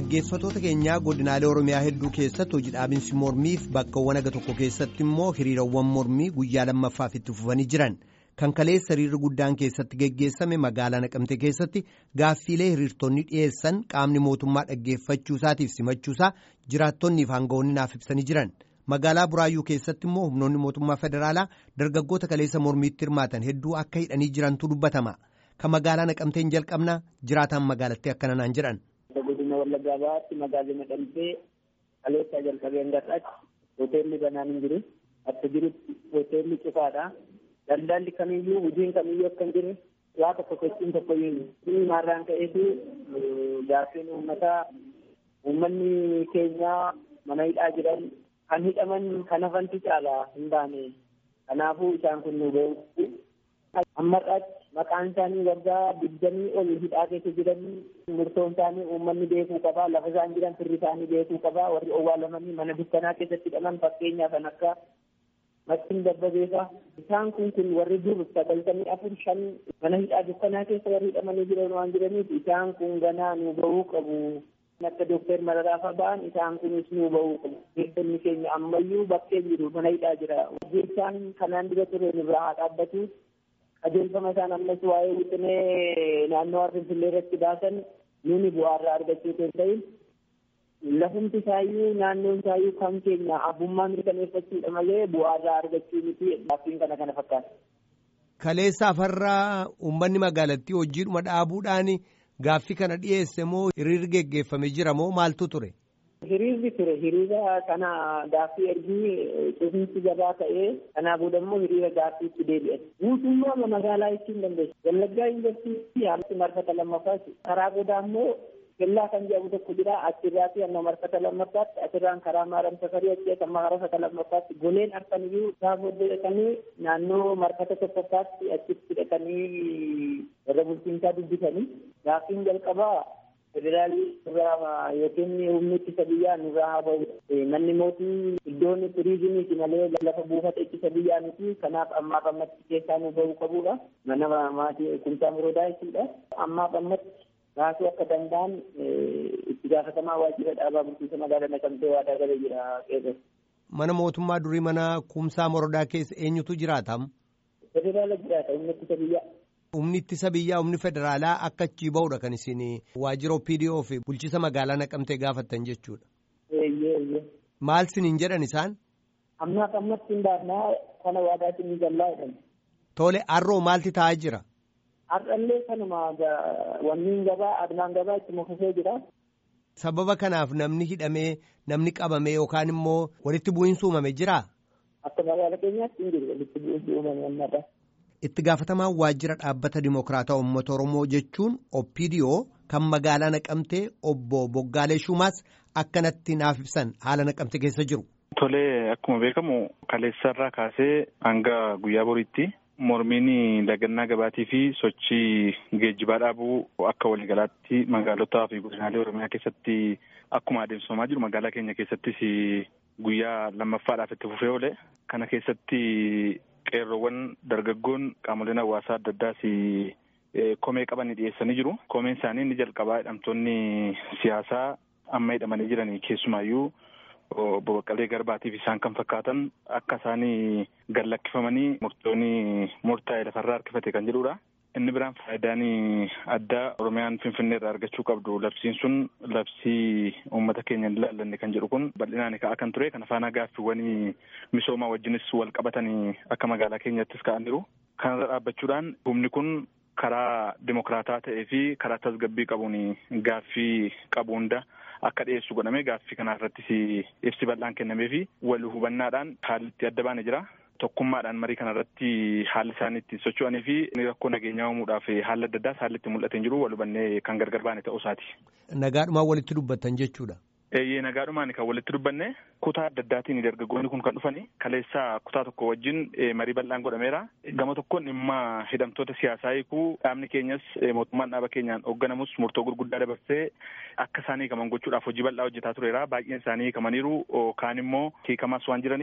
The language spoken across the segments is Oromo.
Dhaggeeffattoota keenyaa godinaalee Oromiyaa hedduu keessatti hojii dhaabinsi mormiif bakkawwan aga tokko keessatti immoo hiriirawwan mormii guyyaa lammaffaaf itti fufanii jiran kan kaleessa hiriirri guddaan keessatti geggeessame magaalaa Naqamtee keessatti gaaffiilee hiriirtonni dhiyeessan qaamni mootummaa dhaggeeffachuusaatiif simachuusaa jiraattonniif hanga'oonni naaf ibsanii jiran magaalaa Buraayyuu keessatti immoo humnoonni mootummaa federaalaa dargaggoota kaleessa mormiitti hirmaatan hedduu akka hidhanii jirantu dubbatama kan magaalaa Naqamteen jalqabnaa jiraataan magaalattii akkana naan jedhan. godina wallaggaa bahaatti magaalli Naqamtee kaleessaa jalqabee hangarraatti hoteelli banaan hin jiru akka jirutti hoteelli cufaadha daldalli kamiyyuu hojiin kamiyyuu akka hin jirre waa tokko sochiin tokko iyyuu maarraan ka'eetu gaaffiin uummataa uummanni keenyaa mana hidhaa jiran kan hidhaman kan hafantu caalaa hin baane kanaafuu isaan kun nu ga'u ammarraatti maqaan isaanii waggaa digdamii ol hidhaa keessa jiran murtoon isaanii uummanni beekuu qabaa lafa isaan jiran firri isaanii beekuu qabaa warri owwaalamanii mana dukkanaa keessatti hidhaman fakkeenyaa kan akka Mastiin Dabbabeefaa isaan kun kun warri dur sagaltamii afur shan mana hidhaa dukkanaa keessa warri hidhamanii jiran waan jiraniif isaan kun ganaa nu bahuu qabu. akka dooktar Mararaafaa ba'an isaan kunis nu bahuu qabu. Beektonni keenya ammayyuu bakkee jiru mana hidhaa jira. Isaan kanaan dura ture nurraa haa dhaabbatu. qajeelfama isaan ammas waa'ee wixinee naannoo Finfinnee irratti baasan nuni bu'aarraa argachuu hin ta'in lafumti isaayyuu naannoon isaayyuu kan keenya abbummaa mirkaneeffachuudha malee bu'aarraa argachuu miti gaaffiin kana kana fakkaata. Kaleessa afarraa uummanni magaalattii hojiidhuma dhaabuudhaan gaaffii kana dhiyeesse moo hiriirri geggeeffame jira moo maaltu ture? Hiriirri ture hiriira kana gaaffii ergii cufinsi gabaa ta'ee kanaa booda immoo hiriira gaaffiitti deebi'an. Guutummaa magaalaa ittiin dandeessu. Wallaggaa yuunivarsiitii haalli marfata lammaffaati. Karaa booda immoo kellaa kan jedhamu tokko jira achirraati amma marfata lammaffaatti achirraan karaa maaram safarii achi amma marfata lammaffaatti goleen arfan iyyuu isaa booddee dhaqanii naannoo marfata tokkoffaatti achitti dhaqanii warra bulchiinsaa dubbisanii gaaffiin jalqabaa federaalii irraa yookiin humni ittisa biyyaa nurraa haa ba'u. Manni mootii iddoon turiizimiiti malee lafa buufata ittisa biyyaa miti kanaaf ammaaf ammatti keessaa nu bahuu qabudha. Mana maatii kumsaa muroodaa jechuudha. Ammaaf ammatti baasuu akka danda'an itti gaafatamaa waajjira dhaabaa bulchiinsa magaalaa Naqamtee waadaa galee jira qeerroo. Mana mootummaa durii mana kumsaa morodaa keessa eenyutu jiraatam? Federaala jiraata humni ittisa biyyaa. Humni ittisa biyyaa humni federaalaa akka achii ba'uudha kan isin waajjira OPDO fi bulchiinsa magaalaa naqamtee gaafattan jechuudha. Eeyyee eeyyee. Maal siniin jedhan isaan? Ammaaf ammatti hin baafnaa kana waadaatiin ni jallaa jedhan. Tole har'oo maalti taa'aa jira? Har'allee kanuma wanniin gabaa adnaan gabaa itti mufufee jira. Sababa kanaaf namni hidhamee namni qabamee yookaan immoo walitti bu'iinsi uumame jiraa? Akka magaalaa keenyaatti hin jiru walitti bu'iinsi uumame ammaadha. Itti gaafatamaan waajjira dhaabbata dimokiraataa uummata Oromoo jechuun OPDO kan magaalaa naqamtee obbo Boggaalee Shumaas akkanatti naaf ibsan haala naqamte keessa jiru. Tolee akkuma beekamu kaleessarraa kaasee hanga guyyaa boriitti mormiin dagannaa gabaatii fi sochii geejjibaa dhaabuu akka waliigalaatti magaalotaa fi godinaalee Oromiyaa keessatti akkuma adeemsifamaa jiru magaalaa keenya keessattis guyyaa lammaffaadhaaf itti fufee oole kana keessatti qeerroowwan dargaggoon qaamoleen hawaasaa adda addaas komee qaban dhiyeessanii jiru. Komeen isaanii inni jalqabaa hidhamtoonni siyaasaa amma hidhamanii jiran keessumaayyuu obbo Baqqalee Garbaatiif isaan kan fakkaatan akka isaan gallakkifamanii murtoonni murtaa'e lafarraa harkifate kan jedhudha. Inni biraan faayidaan addaa Oromiyaan Finfinnee irraa argachuu qabdu labsiin sun labsii uummata keenya hin ilaallanne kan jedhu kun bal'inaan ka'aa kan ture kana faana gaaffiiwwan misoomaa wajjinis wal qabatanii akka magaalaa keenyattis ka'an jiru. Kanarra dhaabbachuudhaan humni kun karaa dimokiraataa ta'ee fi karaa tasgabbii qabuun gaaffii qabu hunda akka dhiyeessu godhame gaaffii kana irrattis ibsi bal'aan kennamee fi wal hubannaadhaan haalli itti adda baane jira. tokkummaadhaan marii kana irratti haalli isaan ittiin socho'anii fi rakkoo nageenyaa uumuudhaaf haalli adda addaas haalli itti mul'ateen jiru wal hubannee kan gargar baane ta'uu isaati. Nagaadhumaan walitti dubbattan jechuudha. Eeyyee nagaadhumaan kan walitti dubbanne kutaa adda addaatiin dargaggoonni kun kan dhufani kaleessaa kutaa tokko wajjin marii bal'aan godhameera. Gama tokkoon dhimma hidhamtoota siyaasaa hiikuu dhaabni keenyas mootummaan dhaaba keenyaan hoogganamus murtoo gurguddaa dabarsee akka isaan hiikaman gochuudhaaf hojii bal'aa hojjetaa tureera. Baay'een isaanii hiikamaniiru kaan immoo hiikamaas waan jiraniif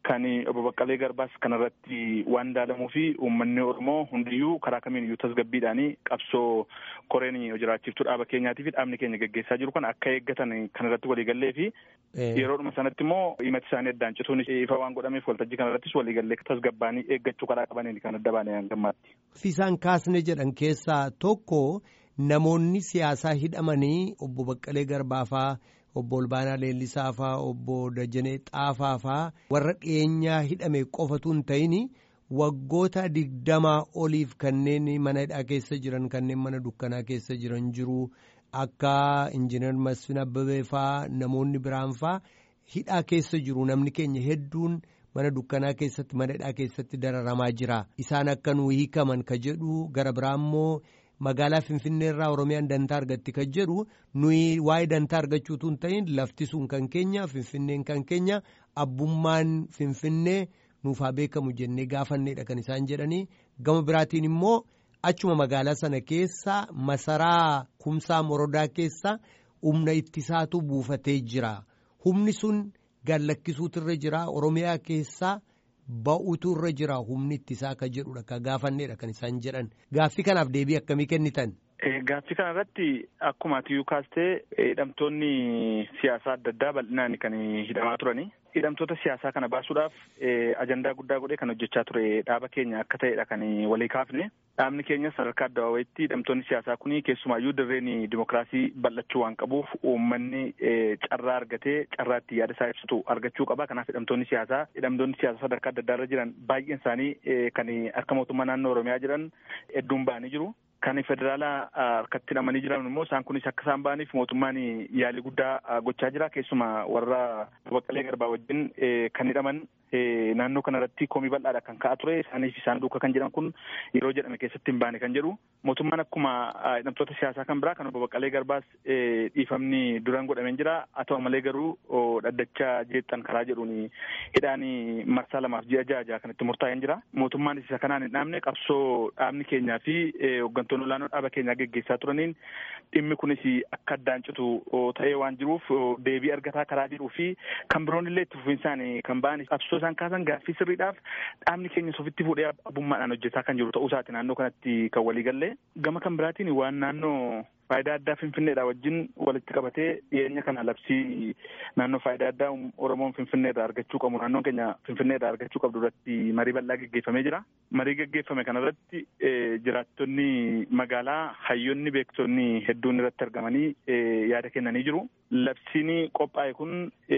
kan obbo Baqqalee Garbaas kanarratti waan daalamuu fi uummanni Oromoo hundiyyuu karaa kamiin iyyuu tasgabbiidhaan qabsoo koreen jiraachiftuu dhaaba keenyaatii fi dhaabni keenya gaggeessaa jiru kan akka eeggatan kanarratti waliigallee fi yeroodhuma sanatti immoo himati isaanii addaan cituun ifa waan godhameef waltajjii kanarrattis waliigallee tasgabbaanii eeggachuu karaa qabaniin kan adda baane hangammaatti. Fisaan kaasne jedhan keessaa tokko namoonni siyaasaa hidhamanii obbo Baqqalee Garbaafaa obbo Olbaanaa Leellisaafaa obbo Dajanee Xaafaafaa warra dhiyeenyaa hidhame qofatu hin ta'in waggoota digdamaa oliif kanneen mana hidhaa keessa jiran kanneen mana dukkanaa keessa jiran jiru akka injiinar Masfin Abbabee faa namoonni biraan faa hidhaa keessa jiru namni keenya hedduun mana dukkanaa keessatti mana hidhaa keessatti dararamaa jira isaan akka nu hiikaman ka jedhu gara biraammoo. magaalaa finfinnee irraa oromiyaan dantaa argatti kan jedhu nuyi waa'ee dantaa argachuutu hin ta'in lafti sun kan keenya finfinneen kan keenya abbummaan finfinnee nuuf haa beekamu jennee gaafanneedha kan isaan jedhanii gama biraatiin immoo achuma magaalaa sana keessa masaraa kumsaa morodaa keessa humna ittisaatu buufatee jira humni sun gallakkisuutu irra jira oromiyaa keessaa. ba'uutu irra jira humni ittisaa ka jedhudha ka gaafanneedha kan isaan jedhan gaaffii kanaaf deebii akkamii kennitan. Gaaffii kana irratti akkuma atiyyuu kaastee hidhamtoonni siyaasaa adda addaa bal'inaan kan hidhamaa turani. Hidhamtoota siyaasaa kana baasuudhaaf ajandaa guddaa godhee kan hojjechaa ture dhaaba keenya akka ta'edha kan walii kaafne. Dhaabni keenya sadarkaa addabaabayitti hidhamtoonni siyaasaa kun keessumaayyuu dirreen dimokiraasii bal'achuu waan qabuuf uummanni carraa argatee carraa itti yaada isaa ibsatu argachuu qaba. Kanaaf hidhamtoonni siyaasaa hidhamtoonni siyaasaa sadarkaa adda addaa irra jiran baay'een isaanii kan akka mootummaa naannoo Oromiyaa jiran hedduun ba'anii jiru. Kan federaalaa harkatti hidhamanii jiran immoo isaan kunis akka isaan ba'aniif mootummaan yaalii guddaa gochaa jira. Keessumaa warra Baqqalee Garbaa wajjin kan hidhaman naannoo kanarratti komii bal'aadha kan ka'aa ture. Isaanis isaan duuka kan jedhan kun yeroo jedhame keessatti hin baane kan jedhu. Mootummaan akkuma hidhamtoota siyaasaa kan biraa kan obbo Baqqalee Garbaas dhiifamni duraan godhameen jira. Haa ta'u malee garuu dhaddacha jeexxan karaa jedhuun hidhaan marsaa lamaaf ji'a ja'a ja'a kan itti murtaa'een jira. Mootummaan isa kanaan hin dhaabne qabsoo dhaabni keenyaa fi hooggantoonni olaanoo dhaaba keenyaa geggeessaa turaniin dhimmi kunis akka addaan citu ta'ee waan jiruuf deebii argataa karaa jiruu fi kan biroon illee itti fufinsaan kan ba'an qabsoo isaan kaasan gaaffii sirriidhaaf dhaabni keenya sofitti fuudhee abbummaadhaan hojjetaa kan jiru ta'uu isaati naannoo kanatti kan walii gallee gama kan biraatiin waan naannoo faayidaa addaa finfinneedha wajjin walitti qabatee dhiyeenya kana labsii naannoo faayidaa addaa oromoon finfinneedha argachuu qabu naannoon keenya finfinneedha argachuu qabdu irratti marii bal'aa geggeeffamee jira marii geggeeffame kanarratti jiraattonni magaalaa hayyoonni beektonni hedduun irratti argamanii yaada kennanii jiru labsiin qophaa'e kun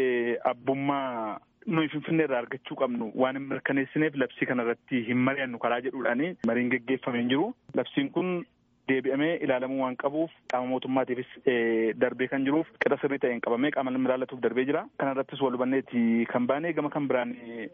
abbummaa nuyi finfinnee irraa argachuu qabnu waan hin mirkaneessineef labsii kanarratti hin mari'annu karaa jedhuudhaani mariin geggeeffamee hin jiru labsiin kun deebi'amee ilaalamuu waan qabuuf qaama mootummaatiifis darbee kan jiruuf qixa sirrii ta'een qabamee qaama nama ilaallatuuf darbee jira kanarrattis wal hubanneeti kan baane gama kan biraan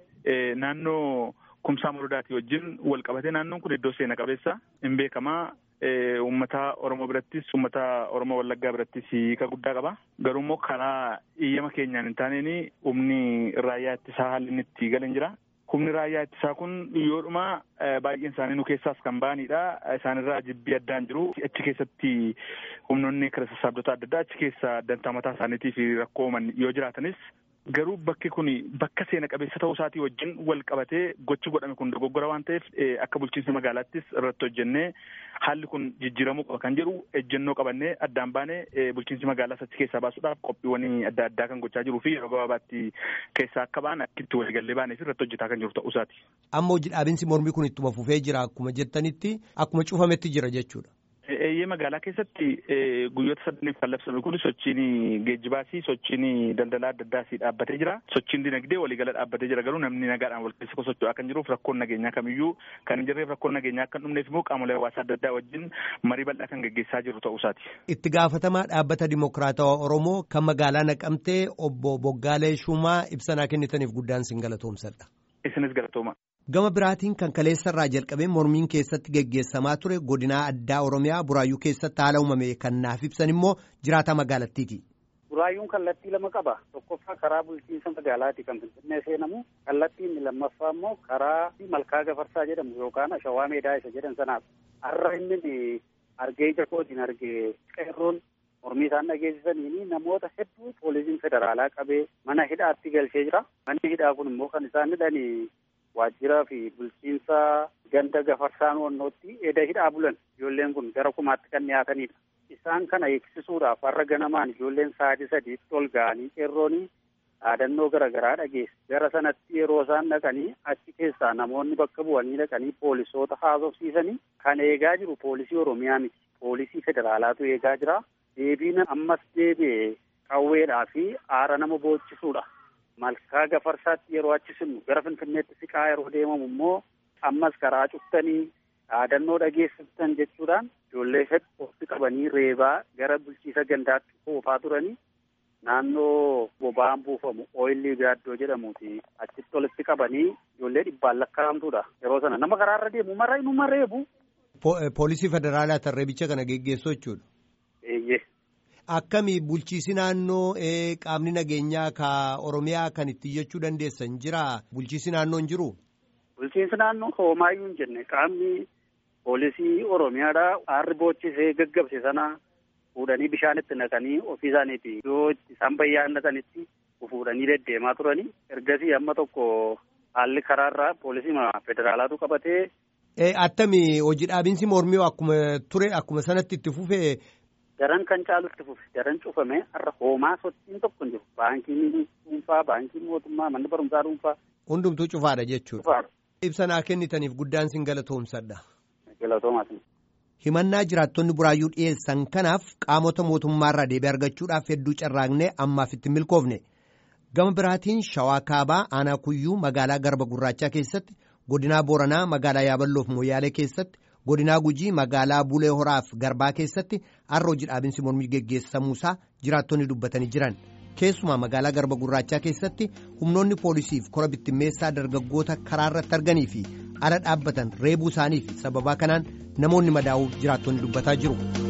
naannoo kumsaa morodaati wajjin wal qabatee naannoon kun iddoo seena qabeessa hin beekamaa uummata oromoo birattis uummata oromoo wallaggaa birattis hiika guddaa qaba garuu immoo karaa iyyama keenyaan hin taaneen humni raayyaa ittisaa haalli inni itti galan jira humni raayyaa ittisaa kun yoodhuma baay'een isaanii nu keessaas kan ba'anidha isaanirraa jibbii addaan jiru achi keessatti humnoonni kira sassaabdota adda addaa achi keessa dantaa mataa isaaniitiif rakkoo uuman yoo jiraatanis garuu bakki kun bakka seena qabeessa ta'uu isaatii wajjin wal qabatee gochi godhame kun dogoggora waan ta'eef akka bulchiinsa magaalaattis irratti hojjennee haalli kun jijjiiramuu qaba kan jedhu ejjennoo qabannee addaan baane bulchiinsi magaalaas achi keessaa baasuudhaaf qophiiwwan adda addaa kan gochaa jiruu fi yeroo gabaabaatti keessaa akka ba'an akkitti waliigallee baanee fi irratti hojjetaa kan jiru ta'uu isaati. Amma hojii dhaabinsi mormii kun ittuma fufee jira akkuma jettanitti akkuma cufametti jira jechuudha. Eeyyee magaalaa keessatti guyyoota sadaniif kan labsame kun sochiin geejjibaasii sochiin daldalaa adda addaasii dhaabbatee jira. Sochiin dinagdee waliigala dhaabbatee jira garuu namni nagaadhaan wal keessa socho'aa kan jiruuf rakkoon nageenyaa kamiyyuu kan hin jirreef rakkoon nageenyaa akka hin dhumneef immoo qaamolee hawaasaa adda addaa wajjin marii bal'aa kan geggeessaa jiru ta'uu isaati. Itti gaafatamaa dhaabbata Dimokiraatawaa Oromoo kan magaalaa naqamtee obbo Boggaalee Shumaa ibsanaa kennitaniif guddaan sin galatoomsadha. Isinis galatooma. Gama biraatiin kan kaleessarraa jalqabee mormiin keessatti geggeessamaa ture godinaa addaa Oromiyaa Buraayyuu keessatti haala uumame kan naaf ibsan immoo jiraataa magaalattiiti. Buraayyuun kallattii lama qaba. Tokkoffaa karaa bulchiinsa magaalaati kan Finfinnee seenamu. Kallattiin inni lammaffaa immoo karaa malkaa gafarsaa jedhamu yookaan ashawaa meedaa isa jedhan sanaaf. Har'a inni argee ija kootiin argee qeerroon mormii isaan dhageessisaniini namoota hedduu poolisiin federaalaa qabee mana hidhaatti galchee jira. Manni hidhaa kun immoo kan isaan hidhanii waajjiraa fi bulchiinsa ganda gafarsaan wannootti eda hidhaa bulan ijoolleen kun gara kumaatti kan dhiyaatanidha. Isaan kana eegsisuudhaaf har'a ganamaan ijoolleen sa'aatii sadiitti ol ga'anii qeerroonii dhaadannoo garaagaraa dhageesse. Gara sanatti yeroo isaan dhaqanii achi keessaa namoonni bakka bu'anii dhaqanii poolisoota haasofsiisanii kan eegaa jiru poolisii Oromiyaa miti. Poolisii federaalaatu eegaa jira. Deebiin ammas deebi'e qawweedhaa fi aara nama boochisuudha. Malkaa gafarsaatti yeroo achi sinnu gara Finfinneetti siqaa yeroo deemamu immoo ammas karaa cuftanii dhaadannoo dhageessiftan jechuudhaan ijoollee hedduu qabanii reebaa gara bulchiisa gandaatti oofaa turanii naannoo boba'aan buufamu ooyilii gaaddoo jedhamuuti achitti walitti qabanii ijoollee dhibbaan lakkaa'amtuudha yeroo sana nama karaarra deemu marra inuma reebu. Poolisii federaalaa tarreebicha kana geggeessuu jechuudha. Eeyyee. Akkami bulchiisi naannoo qaamni nageenyaa ka Oromiyaa kan itti jechuu dandeessan jira bulchiisi naannoo hin jiru? Bulchiinsi naannoo hoomaayyuu hin jenne qaamni poolisii Oromiyaadha aarri boochisee gaggabse sana fuudhanii bishaanitti naqanii ofii isaaniiti iddoo isaan bayyaannatanitti fuudhanii deddeemaa turanii ergasii amma tokko haalli karaarraa poolisii federaalaatu qabatee. Attami hojii dhaabinsi mormii akkuma ture akkuma sanatti itti fufee. Daran kan caalu itti fufe daran cufame har'a hoomaa sochiin tokko hin jiru baankiin dhuunfaa baankiin mootummaa manni barumsaa dhuunfaa. Hundumtuu cufaadha jechuudha. Ibsa naa kennitaniif guddaan sin galatoomsadha. Galatoomaas. Himannaa jiraattonni buraayyuu dhiyeessan kanaaf qaamota mootummaarraa deebii argachuudhaaf hedduu carraaqnee ammaaf itti milkoofne. Gama biraatiin Shawaa Kaabaa Aanaa Kuyyuu magaalaa Garba Gurraachaa keessatti godinaa Booranaa magaalaa Yaaballoof Moyyaalee keessatti godinaa Gujii magaalaa Bulee Horaaf Garbaa keessatti har'a hojii dhaabinsi mormii geggeessamuusaa jiraattonni dubbatanii jiran. Keessumaa magaalaa Garba Gurraachaa keessatti humnoonni poolisiif kora bittimmeessaa dargaggoota karaarratti arganii fi ala dhaabbatan reebuu isaaniif sababaa kanaan namoonni madaa'uu jiraattonni dubbataa jiru.